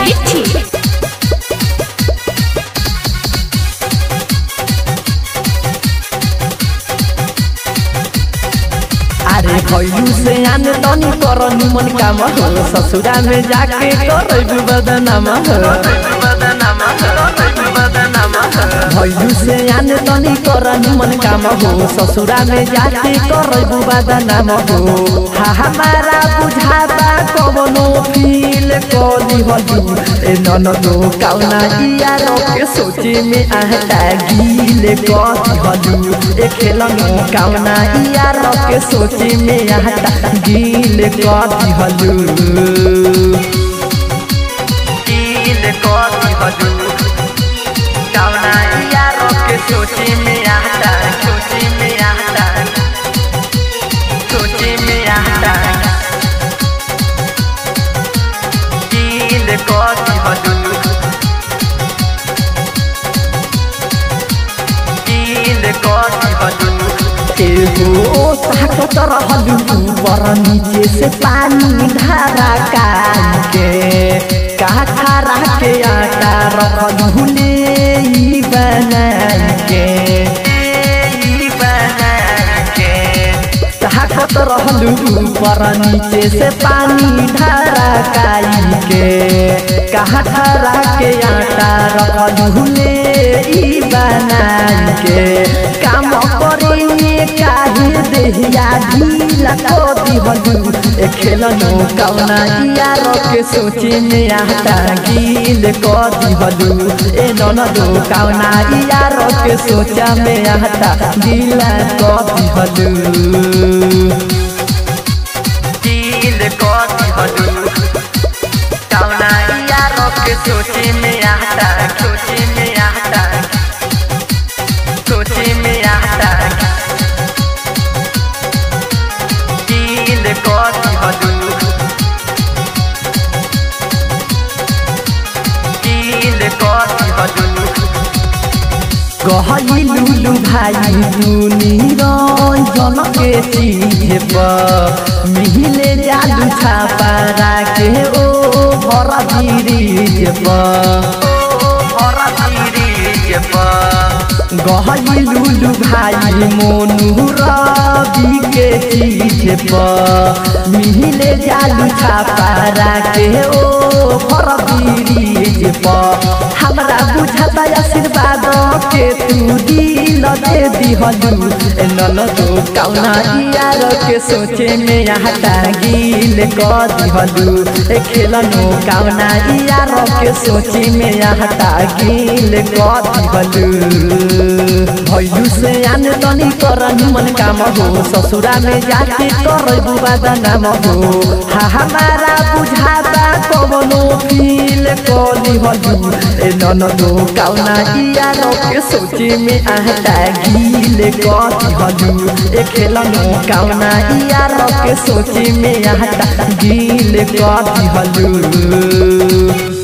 Sethi. अरे भैलू से आन तनी कर निमन काम हो ससुरा में जाके कर बदनाम हो भैलू से आन तनी कर निमन काम हो ससुरा में जाके कर बदनाम हो हा हमारा बुझाता कवनो फील कली हलू ए ननदो काउना यार के सोचे में आहता गील कथी हलू ए खेलनो काउना यार के सोचे में आहता गील कथी हलू गील कथी हलू काउना यार के सोचे में आहता सोचे में आहता सोचे में आहता गील कथी हलू गील कथी हलू एगो ताकत रहलू ऊपर नीचे से पानी धारा कान के कहा खरा के आटा रखलू ले ई बना के ई बना के ताकत रहलू ऊपर नीचे से पानी धारा काई के कहा खरा के आटा रखलू ले ई बना के काम करे काहे देहिया ढीला को दिहलू ए खेलनो कौना यार के सोचे में आता गील को दिहलू ए ननदो कौना यार के सोचा में आता गीला को दिहलू गील को दिहलू कौना यार के सोचे में आता सोचे में आता सोचे में आता गील कथी हलू गील कथी हलू कहली लुलु भाई दुनी रंजन के चीज पर मिहिले जादू छापा राखे ओ भर ब्रिज पर ओ भर ब्रिज पर गहली लुलु भाई मोनू रवि के चीज पर मिहिले जालू छापा राखे ओ भर ब्रिज पर हमरा बुझाता आशीर्वाद के तू दिल दे दिहलू ए ननदो कौना यार के सोचे में आहता गील क दिहलू ए खेलनो कौना यार के सोचे में आहता गील क दिहलू भैलू से आन तनी कर निमन काम हो ससुरा में जाके कर बुबा नाम हो हा हमारा बुझाता कवनो फील कली हलू ए ननदो कौना यार के सोचे में आहता गील कथी हलू ए खेलनो कौना यार के सोचे में आहता गील कथी हलू